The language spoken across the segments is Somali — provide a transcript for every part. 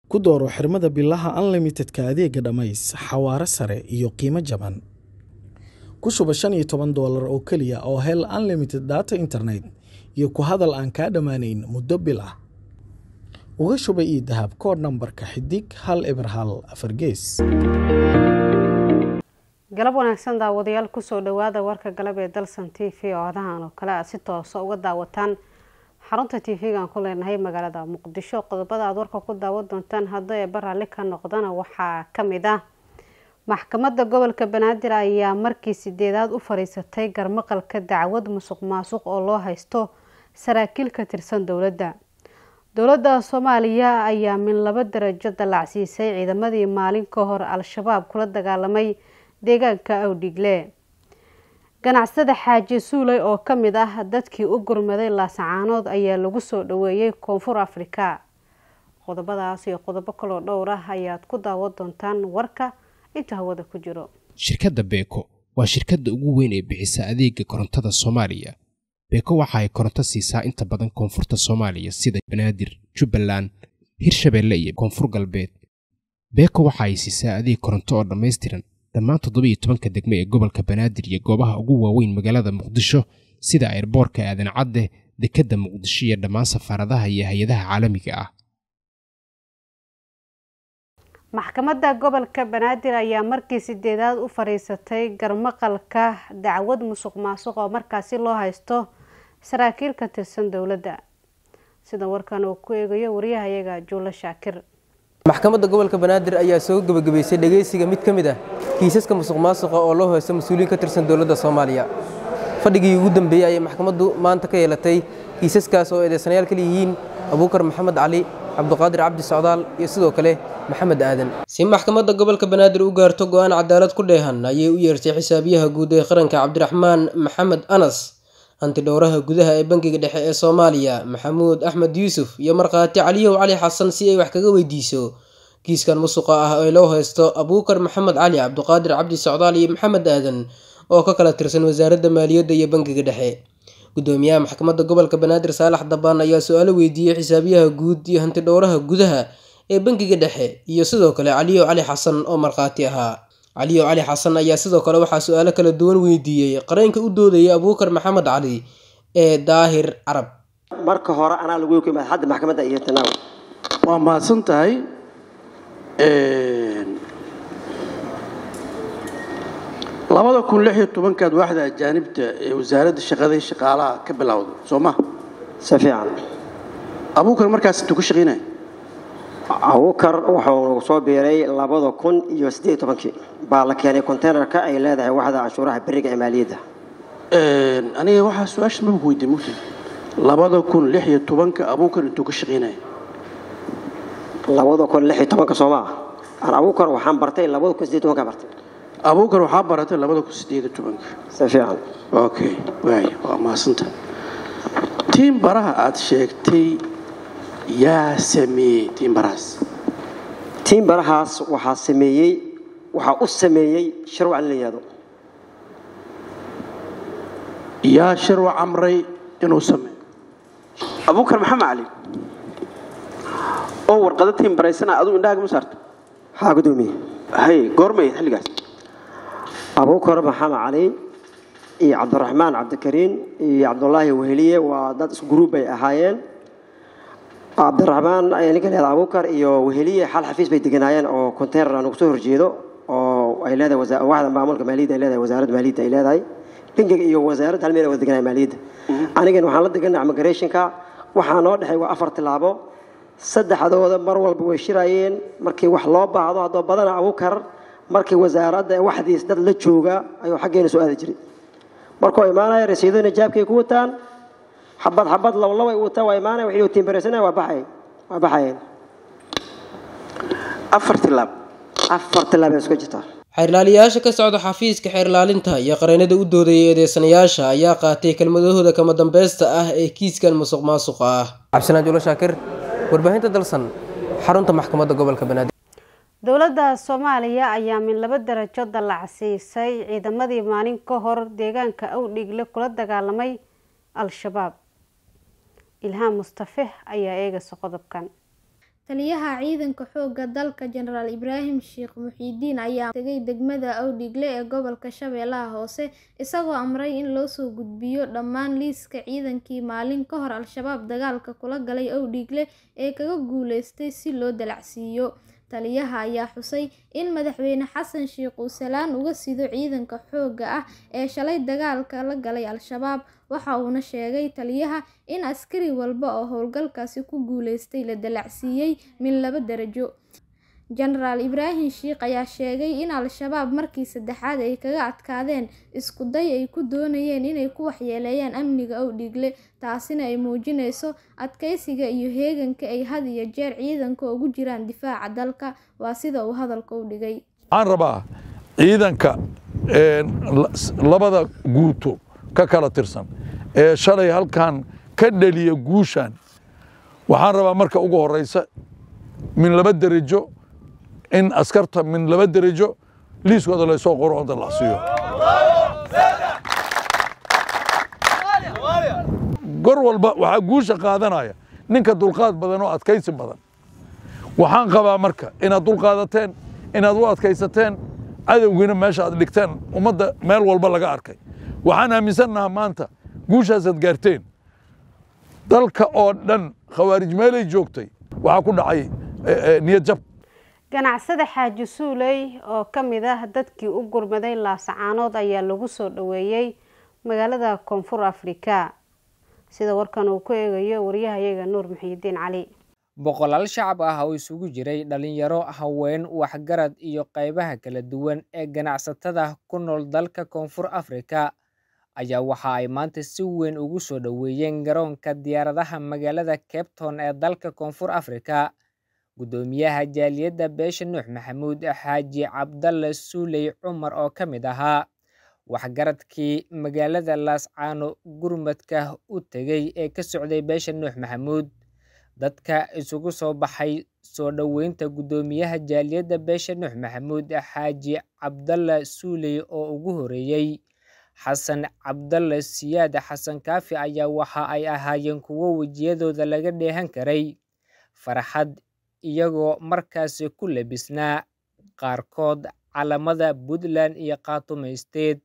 ku dooro xirmada bilaha unlimitedka adeega dhammays xawaare sare iyo qiimo jaban ku shuba shan iyo toban doolar oo keliya oo hel unlimited data internet iyo ku hadal aan kaa dhammaanayn muddo bil ah uga shuba ii dahab koodh nambarka xidig hal eber hal afar gees galab wanaagsan daawadayaal kusoo dhawaada warka galab ee dalsan t v oo adahan oo kale aad si toosa uga daawataan xarunta t v-gaan ku leenahay magaalada muqdisho qodobada aad warka ku daawan doontaan hadda ee baraalli ka noqdana waxaa kamid ah maxkamadda gobolka banaadir ayaa markii sideedaad u fadhiisatay garmaqalka dacwad musuq maasuq oo loo haysto saraakiil ka tirsan dowladda dowladda soomaaliya ayaa min laba darajo dallacsiisay ciidamadii maalin ka hor al-shabaab kula dagaalamay deegaanka awdhigle ganacsada xaaji suuley oo kamid ah dadkii u gurmaday laasacaanood ayaa lagu soo dhaweeyey koonfur afrika qodobadaas iyo qodobo kaloo dhowr ah ayaad ku daawan doontaan warka inta hawada ku jiro shirkadda beeko waa shirkadda ugu weyn ee bixisa adeega korontada soomaaliya beeko waxa ay koronto siisaa inta badan koonfurta soomaaliya sida banaadir jubbaland hirshabeelle iyo koonfur galbeed beeko waxa ay siisaa adeeg koronto oo dhammaystiran dhammaan toddoba iyo tobanka degme ee gobolka banaadir iyo goobaha ugu waaweyn magaalada muqdisho sida airboorka aadan cadde dekedda muqdisho iyo dhammaan safaaradaha iyo hay-adaha caalamiga ah maxkamadda gobolka banaadir ayaa markii sideedaad u fadhiisatay garmaqalka dacwad musuq maasuq oo markaasi loo haysto saraakiil ka tirsan dowladda sida warkan uu ku eegayo wariyahayaga juulo shaakir maxkamadda gobolka banaadir ayaa soo gebagabaysay dhegeysiga mid ka mid ah kiisaska musuq maasuqa oo loo haysto mas-uuliyiin ka tirsan dowladda soomaaliya fadhigii ugu dambeeyey ayay maxkamaddu maanta ka yeelatay kiisaskaas oo eedeysanayaal kala yihiin abuukar maxamed cali cabduqaadir cabdi socdaal iyo sidoo kale maxamed aadan si maxkamadda gobolka banaadir u gaarto go-aan cadaalad ku dheehan ayay u yeertay xisaabiyaha guud ee qaranka cabdiraxmaan maxamed anas hantidhowraha gudaha ee bangiga dhexe ee soomaaliya maxamuud axmed yuusuf iyo markhaati caliyow cali xasan si ay wax kaga weydiiso kiiskan musuqa ah ee loo haysto abuukar maxamed cali cabduqaadir cabdi socdaal iyo maxamed aadan oo ka kala tirsan wasaaradda maaliyadda iyo bangiga dhexe gudoomiyaha maxkamadda gobolka banaadir saalax dabaan ayaa su-aalo weydiiyey xisaabiyaha guud iyo hantidhowraha gudaha ee bangiga dhexe iyo sidoo kale caliyow cali xasan oo markhaati ahaa caliyow cali xasan ayaa sidoo kale waxaa su-aalo kala duwan weydiiyey qareenka u doodaya abuukar maxamed cali ee daahir carab marka hore anaa lagu yimaad hadda maxkamadda iyo tanaaw waa mahadsan tahay labada kun lix iyo tobankaad waaxda ajaanibta ee wasaaradda shaqada iyo shaqaalaha ka bilowday soo ma si fiican abuukar markaas intuu ka shaqaynaya abuukar wuxuu soo biiray labada kun iyo siddeed iyo tobankii baa la keenay containerka ay leedahay waxda canshuuraha beriga ee maaliyadda aniga waxaa su-aasha maba weydiin mugta labada kun lix iyo tobanka abuukar intuu ka shaqaynaya labada kun lix iyo tobanka soo maa aan abuukar waxaan bartay labada kun siddeed iyo tobanka bartay abuukar waxaa baratay labada kun siddeed iyo tobanka si fiican okay waaya waa mahadsanta tiin baraha aada sheegtay yaa sameeyey tiin barahaas tiin barahaas waxaa sameeyey waxaa u sameeyey sharwac la yihahdo yaa sharwac amray inuu sameeyo abuukar maxamed cali oo warqado tiin baraysana aduu indhahaaga ma saarta haa gudoomiye hay goormay xilligaas abuukar maxamed cali iyo cabdiraxmaan cabdikariin iyo cabdulaahi weheliye waa dad isguruub bay ahaayeen cabdiraxmaan ninka leeda abuukar iyo weheliye xal xafiis bay deganaayeen oo container aan ugu soo horjeedo oo ay leedahay waxda maamulka maaliyadda ay leedahay wasaaradda maaliyadda ay leedahay bangiga iyo wasaaradda hal meel wada deganaya maaliyadda anigan waxaan la deganay immigrationka waxaa noo dhexay waa afar tilaabo saddexdooda mar walba way shirayeen markii wax loo baahdo haddoo badana abuukar markii wasaaradda waxdiis dad la jooga ayuu xaggeena soo aadi jiray markuu imaanaya rasiidooyina jaabkay ku wataan xabad xabad lablaba ay wataan waa imaanaya wixii tiimbareysana waa baxay waa baxayeen afar tilaab afar tilaab ay isku jirtaa xeerlaaliyayaasha ka socda xafiiska xeerlaalinta iyo qareenada u doodaya eedeysanayaasha ayaa qaatay kelmadahooda kama dambeysta ah ee kiiskan musuq maasuqa ah cabdisanaan julo shaakir warbaahinta dalsan xarunta maxkamadda gobolka banaadir dowladda soomaaliya ayaa min laba darajo dallacsiisay ciidamadii maalin ka hor deegaanka awdhigle kula dagaalamay al-shabaab ilhaan mustafe ayaa eegaysa qodobkan taliyaha ciidanka xoogga dalka jenaraal ibraahim sheekh muxiidiin ayaa tegay degmada awdhigle ee gobolka shabeellaha hoose isagoo amray in loo soo gudbiyo dhammaan liiska ciidankii maalin ka hor al-shabaab dagaalka kula galay awdhigle ee kaga guuleystay si loo dalacsiiyo taliyaha ayaa xusay in madaxweyne xasan sheekh uu salaan uga sido ciidanka xoogga ah ee shalay dagaalka la galay al-shabaab waxa uuna sheegay taliyaha in askari walba oo howlgalkaasi ku guuleystay la dalacsiiyey min laba darajo jenaraal ibraahim sheekh ayaa sheegay in al-shabaab markii saddexaad ay kaga adkaadeen isku day ay ku doonayeen inay ku waxyeeleeyaan amniga awdhigle taasina ay muujinayso adkeysiga iyo heeganka ay had iyo jeer ciidanka ugu jiraan difaaca dalka waa sida uu hadalka u dhigay waxaan rabaa ciidanka labada guuto ka kala tirsan ee shalay halkan ka dhaliya guushan waxaan rabaa marka ugu horeysa min laba derajo in askarta min laba derajo liiskooda laysoo qoro oo dalacsiiyo gor walba waxaa guusha qaadanaya ninka dulqaad badan oo adkaysi badan waxaan qabaa marka inaad dulqaadateen inaad u adkaysateen cadowgiina meesha aad dhigteen ummadda meel walba laga arkay waxaan aaminsannahaa maanta guushaasaad gaarteen dalka oo dhan khawaarij meelay joogtay waxaa ku dhacay niyad jab ganacsada xaaji suuley oo ka mid ah dadkii u gurmaday laasacaanood ayaa lagu soo dhoweeyey magaalada koonfur afrika sida warkan uu ku eegayo waryahayaga nuur muxiidiin cali boqolaal shacab ah oo isugu jiray dhalinyaro haween waxgarad iyo qaybaha kala duwan ee ganacsatada ku nool dalka koonfur afrika ayaa waxa ay maanta si weyn ugu soo dhoweeyeen garoonka diyaaradaha magaalada cabton ee dalka koonfur afrika guddoomiyaha jaaliyadda beesha nuux maxamuud xaaji cabdalle suuley cumar oo ka mid ahaa waxgaradkii magaalada laascaano gurmadka u tegay ee ka socday beesha nuux maxamuud dadka isugu soo baxay soo dhoweynta guddoomiyaha jaaliyadda beesha nuux maxamuud xaaji cabdalle suuley oo ugu horeeyey xasan cabdalle siyaad xasan kaafi ayaa waxa ay ahaayeen kuwo wejiyadooda laga dheehan karay farxad iyagoo markaasi ku labisnaa qaarkood calamada puntland iyo khaatumaysteed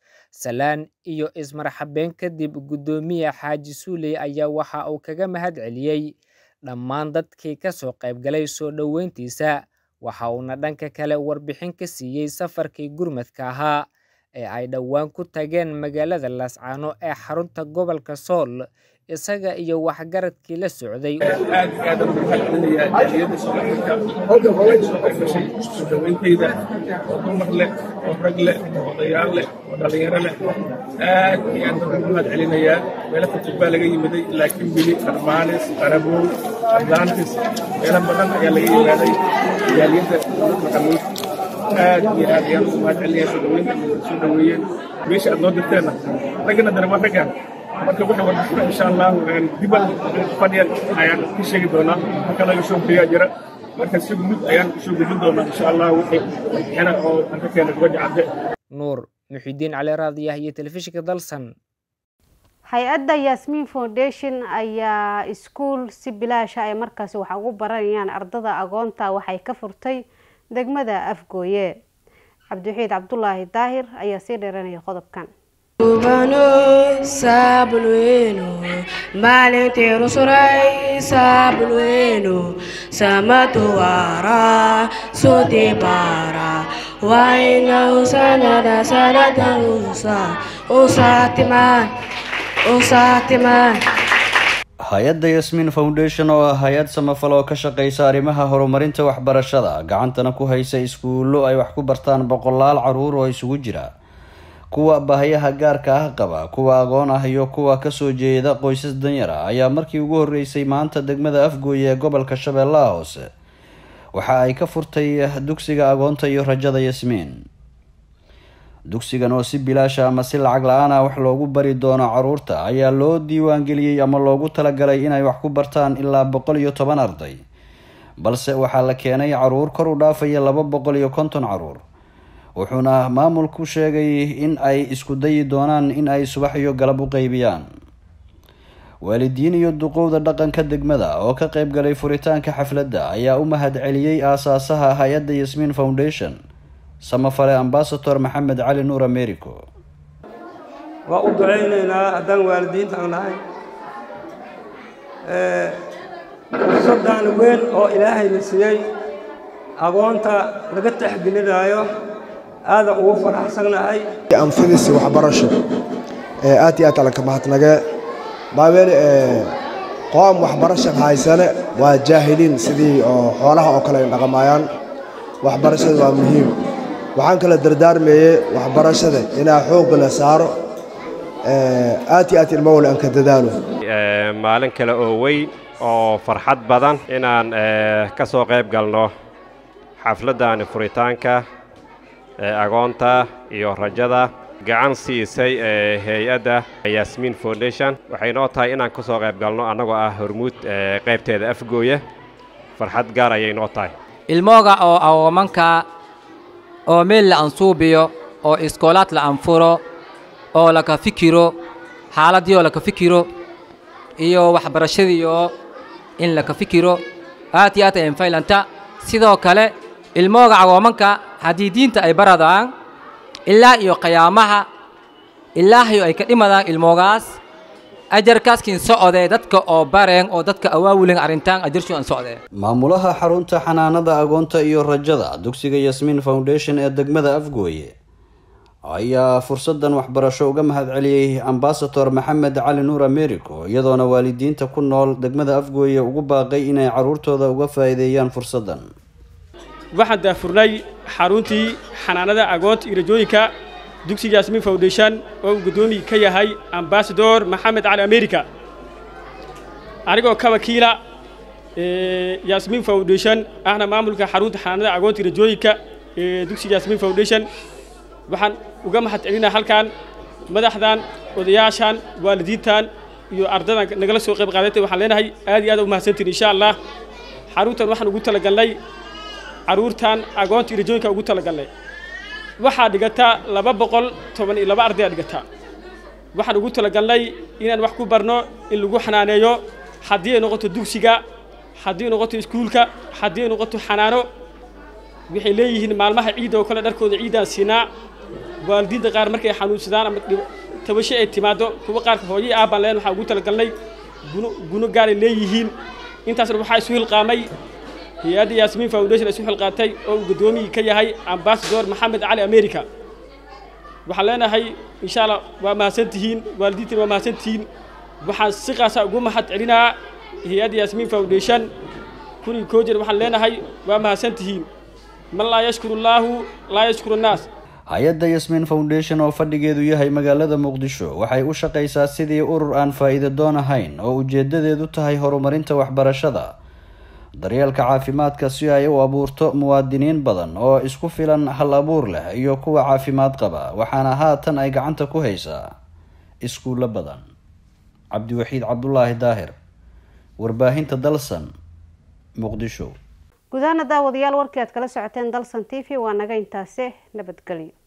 salaan iyo ismarxabeen kadib guddoomiye xaaji suuley ayaa waxa uu kaga mahad celiyey dhammaan dadkii ka soo qaybgalay soo dhoweyntiisa waxa uuna dhanka kale warbixin ka siiyey safarkii gurmadka ahaa ee ay dhowaan ku tageen magaalada laascaano ee xarunta gobolka sool isaga iyo waxgaradkii la socday aad iyo aad ugu mahadcelinayaa jaaliyadda soomaalida waxay soo qaybgashay soo dhoweyntayda oo dumar leh oo rag leh oo odayaal leh oo dhallinyaro leh aad iyo aad baan ugu mahadcelinayaa meelo fogfog baa laga yimiday laakiin weli armaanis qarabow atlantis meelo badan ayaa laga yimaaday jaaliyadda maxamuud aad iyo aad ayaan ugu mahadcelinayaa soo dhoweynta soo dhoweeyeen meesha aad noo dirteenna raggana dare waa raggaan marka waxa warbixina insha allahu dibal fadhiyan ayaan ka sheegi doonaa marka laga soo guriyaa jira marka si guud ayaan usoo gudbin doonaa insha allah wixii warbixina oo aan ka keenay gobadha cadde nuur muxidiin cali raadiyah iyo telefishinka dalsan hay-adda yasmin foundation ayaa iskuul si bilaasha ay markaasi wax ugu baranayaan ardada agoonta waxay ka furtay degmada afgooye cabdiwaxiid cabdulaahi daahir ayaa sii dheeranaya qodobkan Ubano sabulweno maalintii rusuray sabulweno samatuwara sutibara waina usanada sanada usa usatiman usatiman hay-adda yasmin foundation oo ah hay-ad samafal oo ka shaqeysa arrimaha horumarinta waxbarashada gacantana ku haysa iskuullo ay wax ku bartaan boqolaal caruur oo isugu jira kuwa baahayaha gaarka ah qaba kuwa aqoon ah iyo kuwa kasoo jeeda qoysas danyar ah ayaa markii ugu horeysay maanta degmada afgooye ee gobolka shabeellaha hoose waxa ay ka furtay dugsiga agoonta iyo rajada yasmiin dugsigan oo si bilaasha ama si lacag la-aan ah wax loogu bari doono caruurta ayaa loo diiwaangeliyey ama loogu talagalay inay wax ku bartaan ilaa boqol iyo toban arday balse waxaa la keenay caruur kor u dhaafaya laba boqol iyo konton caruur wuxuuna maamulku sheegay in ay isku dayi doonaan in ay subax iyo galab u qeybiyaan waalidiin iyo duqowda dhaqanka degmada oo ka qayb galay furitaanka xafladda ayaa u mahad celiyey aasaasaha hay-adda yasmiin foundation samafale ambasador maxamed cali nuur americo waa u ducaynaynaa haddaan waalidiinta aan nahay fursaddan weyn oo ilaahayna siiyey agoonta laga taxgelinaayo aadan ugu faraxsannahay anfidisi waxbarasho aad iyo aad alanka mahadnage baabeel qoom waxbarasha haysane waa jaahiliin sidii oo xoolaha oo kale ay dhaqamayaan waxbarashada waa muhiim waxaan kala dardaarmayey waxbarashada inaa xoogga la saaro aad iyo aad ilmowle aan ka dadaalo maalin kale oo weyn oo farxad badan inaan ka soo qayb galno xafladdaani furitaanka agoonta iyo rajada gacan siisay hay-adda yasmiin foundation waxay noo tahay inaan ka soo qayb galno annagoo ah hormuud qaybteeda afgooya farxad gaar ayay noo tahay ilmooga oo awoomanka oo meel la ansuubiyo oo iskoolaad la anfuro oo laka fikiro xaaladdiioo laka fikiro iyo waxbarashadiioo in laka fikiro aad iyo aad ay anfaylanta sidoo kale ilmooga awoomanka haddii diinta ay baradaan ilaa iyo qiyaamaha ilaahayo ay ka dhimadaan ilmoogaas ajarkaaskin socodee dadka oo bareen oo dadka awaawulen arrintaan ajarshu aan socdee maamulaha xarunta xanaanada agoonta iyo rajada dugsiga yasmiin foundation ee degmada afgooye ayaa fursadan waxbarasho uga mahad celiyey ambasador maxamed cali nuur americo iyadoona waalidiinta ku nool degmada afgooye ugu baaqay inay caruurtooda uga faa'iideeyaan fursadan waxaan daafurnay xaruntii xanaanada agoonta iyo rajooyinka dugsiga yasmiin foundation oo uu guddoomiye ka yahay ambasador maxamed cali america anigoo ka wakiila yasmiin foundation ahna maamulka xarunta xanaanada agoonta iyo rajooyinka ee dugsiga yasmiin foundation waxaan uga mahad celinaa halkan madaxdan odayaashan waalidiintan iyo ardadan nagala soo qayb qaadatay waxaan leenahay aad iyo aad u mahadsantiin insha allah xaruntan waxaan ugu talagalnay caruurtan agoonta iyo rajooyinka ugu talagalnay waxaa dhigata laba boqol toban iyo laba ardayaa dhigata waxaan ugu talagalnay inaan wax ku barno in lagu xanaaneeyo haddii ay noqoto dugsiga haddii ay noqoto iskuulka haddii ay noqoto xanaano waxay leeyihiin maalmaha ciidda oo kale dharkooda ciiddaan siinaa waalidiinta qaar markay xanuunsadaan ama tabasho ay timaado kuwa qaarka hooyay aabbaan leen waxaa ugu talagalnay guno guno gaaray leeyihiin intaasna waxaa isu hilqaamay hay-adda yasmiin foundation isu xilqaatay oo uu guddoomiye ka yahay ambasador maxamed cali america waxaan leenahay insha allah waa mahadsantihiin waalidiintina waa mahadsantihiin waxaan si qaasa ugu mahad celinaa hay-adda yasmiin foundation kun iyo koo jeer waxaan leenahay waa mahadsantihiin man laa yashkuru llaahu laa yashkuru annaas hay-adda yasmiin foundation oo fadhigeedu yahay magaalada muqdisho waxay u shaqaysaa sidii urur aan faa'iido doon ahayn oo ujeedadeedu tahay horumarinta waxbarashada daryeelka caafimaadka si ay u abuurto muwaadiniin badan oo isku filan hal abuur leh iyo kuwa caafimaad qaba waxaana haatan ay gacanta ku haysaa iskuullo badan cabdiwaxiid cabdulaahi daahir warbaahinta dalsan muqdisho gudahaana daawadayaal warkii aad kala socoteen dalsan t v waa naga intaase nabadgelyo